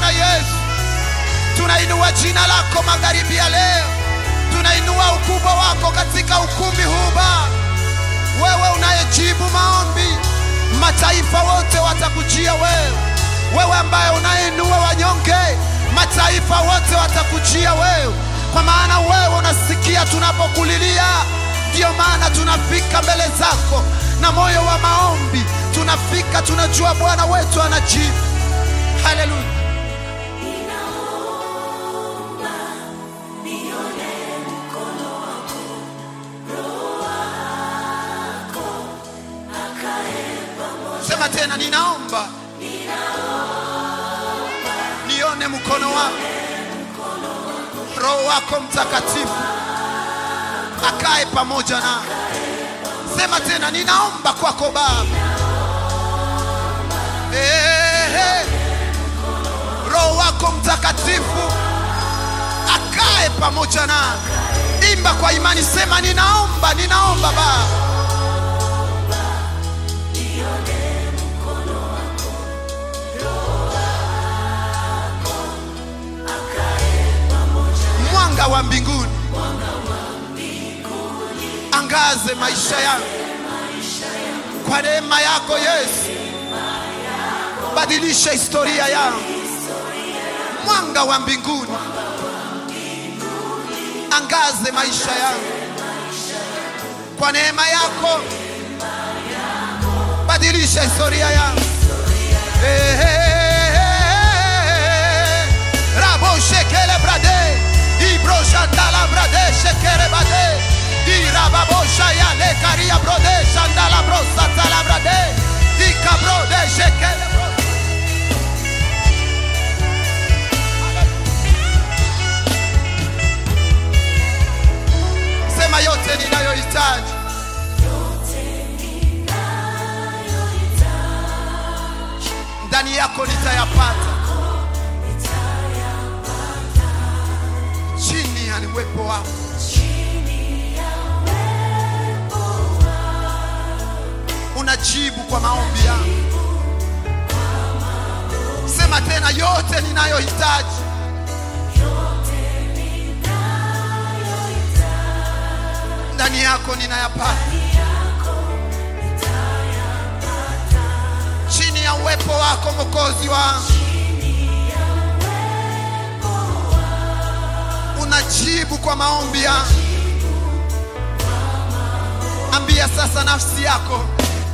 Bwana Yesu. Tunainua jina lako magharibi ya leo, tunainua ukubwa wako katika ukumbi huu Baba, wewe unayejibu maombi. Mataifa wote watakujia wewe, wewe ambaye unainua wanyonge, mataifa wote watakujia wewe, kwa maana wewe unasikia tunapokulilia. Ndiyo maana tunafika mbele zako na moyo wa maombi, tunafika tunajua Bwana wetu anajibu. Haleluya. Sema tena, ninaomba nione mkono wako, Roho wako Mtakatifu akae pamoja na. Sema tena, ninaomba kwako Baba, Ehe. Roho wako Mtakatifu akae pamoja na. Imba kwa imani, sema ninaomba, ninaomba Baba mwanga wa mbinguni angaze maisha yangu kwa neema yako Yesu, badilisha historia yangu. Mwanga wa mbinguni angaze maisha yangu kwa neema yako, badilisha historia yangu. Eh, eh, eh, eh. Rabo shekele brade ibro shandala brade shekere bade irababo shaya le karia brode shandala bro satala brade ikabro de shekele bro sema yote ninayohitaji ndani yako nitayapata chini ya uwepo wako. Unajibu kwa maombi yangu. Sema tena, yote ninayohitaji ndani yako ninayapata, chini ya uwepo wako Mwokozi wangu. Unajibu kwa maombi yangu. Ambia sasa nafsi yako,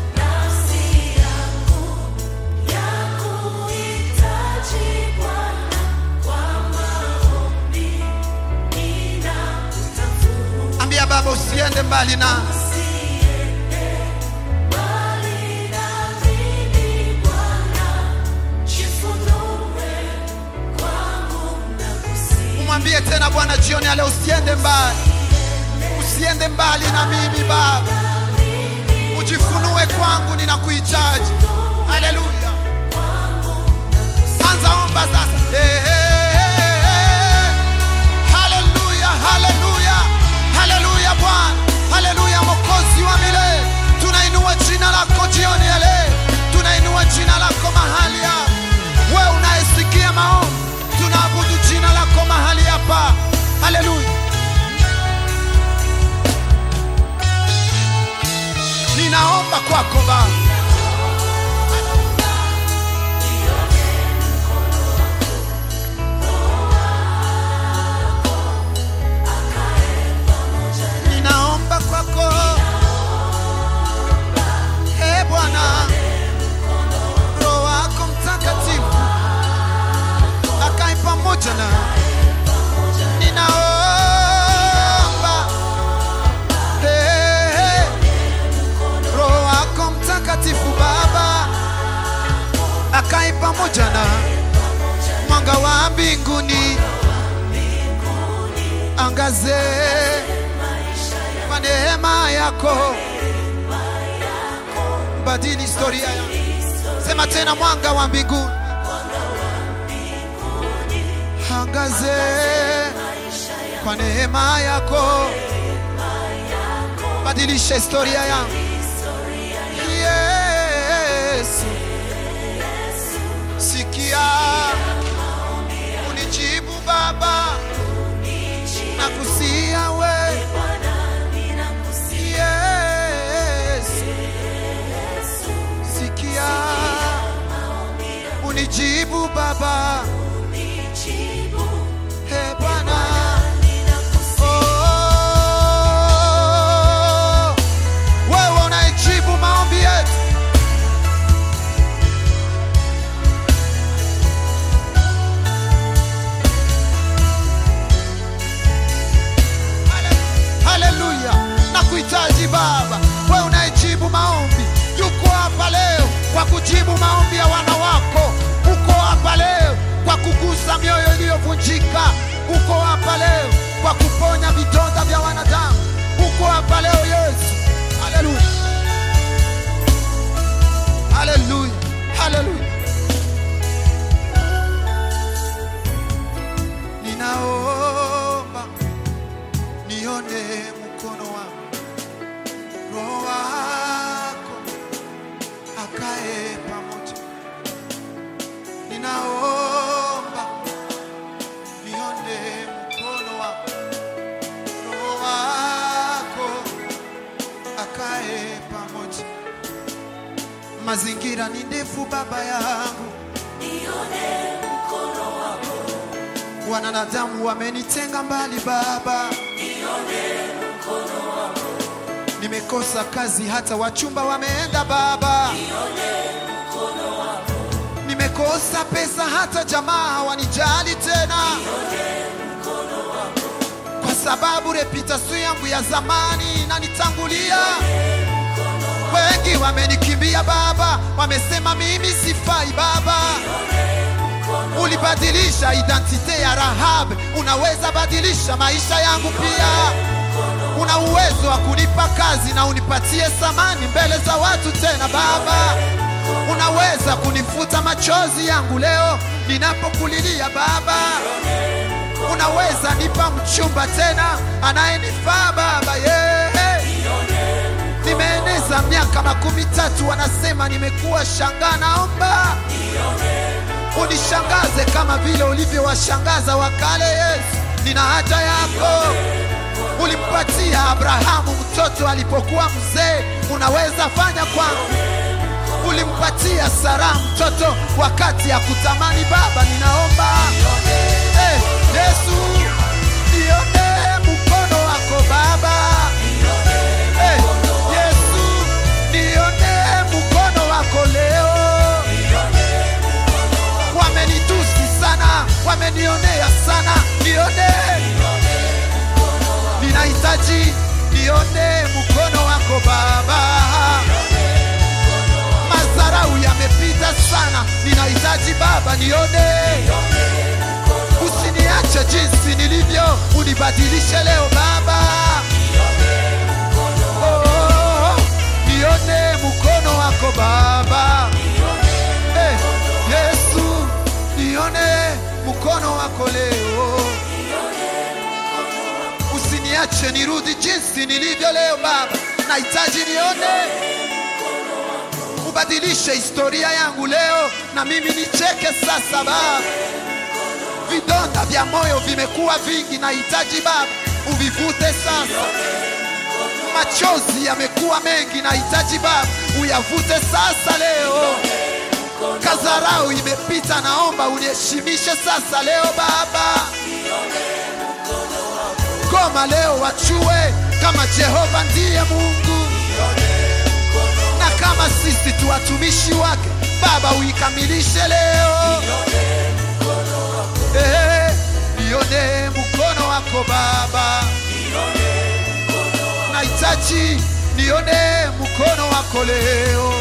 ambia Baba, usiende mbali na umwambie tena Bwana jioni ya leo, usiende mbali, usiende mbali na mimi Baba, ujifunue kwangu, ninakuhitaji. Haleluya, anza omba sasa. Eh, eh, eh, eh. Haleluya, haleluya, haleluya Bwana, haleluya Mwokozi wa milele, tunainua jina lako jioni ya leo, tunainua jina lako mahali hapa. Wewe unayesikia maombi, tunaabudu jina lako mahali hapa. Haleluya. Ninaomba kwako Baba, ninaomba kwako e Bwana, Roho wako Mtakatifu akae pamoja na ninaomba eh, eh, Roho wako Mtakatifu Baba akae pamoja na mwanga wa mbinguni angaze kwa neema yako, badili historia yangu. Sema tena, mwanga wa mbinguni angaze kwa neema yako, badilisha historia yangu. Yesu, sikia mazingira ni ndefu baba yangu nione mkono wako, wanadamu wamenitenga mbali baba nione mkono wako, nimekosa kazi hata wachumba wameenda baba nione mkono wako, nimekosa pesa hata jamaa hawanijali tena nione mkono wako, kwa sababu reputation yangu ya zamani inanitangulia wengi wamenikimbia baba wamesema mimi sifai baba ulibadilisha identite ya rahab unaweza badilisha maisha yangu pia una uwezo wa kunipa kazi na unipatie samani mbele za watu tena baba unaweza kunifuta machozi yangu leo ninapokulilia baba unaweza nipa mchumba tena anayenifaa baba yeah. nimeeneza miaka makumi tatu wanasema nimekuwa shangaa naomba unishangaze kama vile ulivyowashangaza wakale yesu nina haja yako ulimpatia abrahamu mtoto alipokuwa mzee unaweza fanya kwangu ulimpatia sara mtoto wakati ya kutamani baba ninaomba Eh, yesu nione mkono wako baba Eh, yesu nione mkono wako leo wamenitusi sana wamenionea sana nione ninahitaji nione mkono wako baba mazarau yamepita sana ninahitaji baba nione usiniache jinsi nilivyo unibadilishe leo baba Oh, nione mkono wako baba Eh, yesu nione mkono wako leo usiniache nirudi jinsi nilivyo leo baba nahitaji nione ubadilishe historia yangu leo na mimi nicheke sasa baba vidonda vya moyo vimekuwa vingi nahitaji baba uvivute sasa machozi yamekuwa mengi nahitaji baba uyavute sasa leo kazarau imepita naomba uniheshimishe sasa leo baba goma leo wachue kama jehova ndiye mungu na kama sisi tu watumishi wake baba uikamilishe leo Eh, nione mkono wako baba nahitaji nione mkono wako leo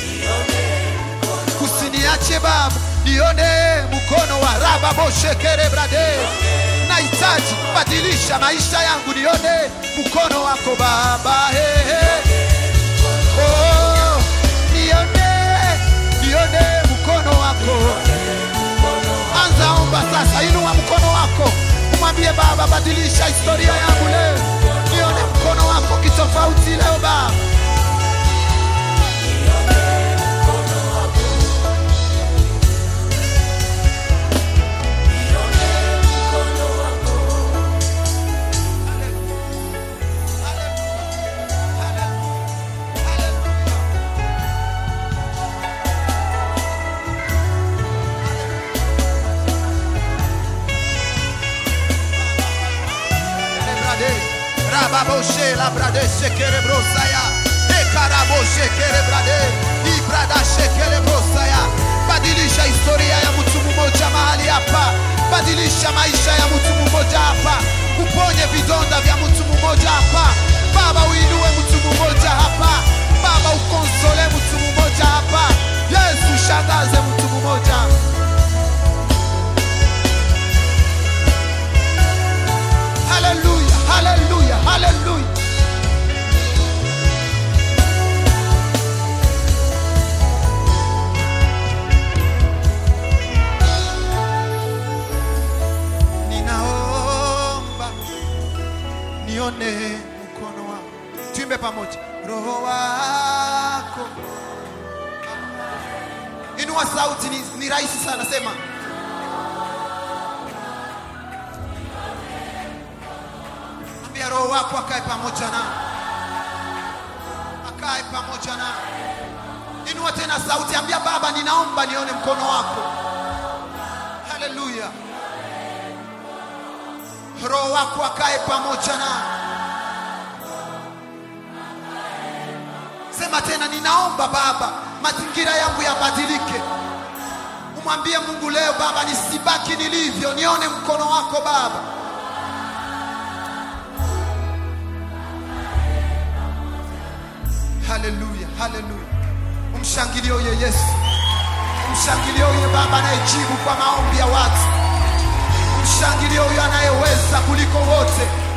usiniache baba nione mkono wa rababoshekerebrade brade nahitaji badilisha maisha yangu nione mkono wako baba hey, hey. Oh, nione nione mkono wako anza omba sasa inua mkono wako umwambie baba badilisha historia yangu leo nione mkono wako kitofauti leo baba Brade, Rababoshe la brade shekere brosaya. Ekaraboshe kere brade. Ibrada shekere brosaya. Badilisha historia ya mtu mmoja mahali hapa. Badilisha maisha ya mtu mmoja hapa. Uponye vidonda vya mtu mmoja hapa. Baba uinue mtu mmoja hapa. Baba ukonsole mtu mmoja hapa. Yesu shangaze mtu mmoja. Haleluya, haleluya, haleluya. Ninaomba nione mkono wako. Tuimbe pamoja. Roho wako. Inua sauti ni, ni rahisi sana sema. Ambia roho wako akae pamoja na akae pamoja na inua tena sauti ambia baba ninaomba nione mkono wako haleluya roho wako akae pamoja na sema tena ninaomba baba mazingira yangu yabadilike umwambie mungu leo baba nisibaki nilivyo nione mkono wako baba haleluya haleluya umshangilie huyo yesu umshangilie huyo baba anayejibu kwa maombi ya watu umshangilie huyo anayeweza kuliko wote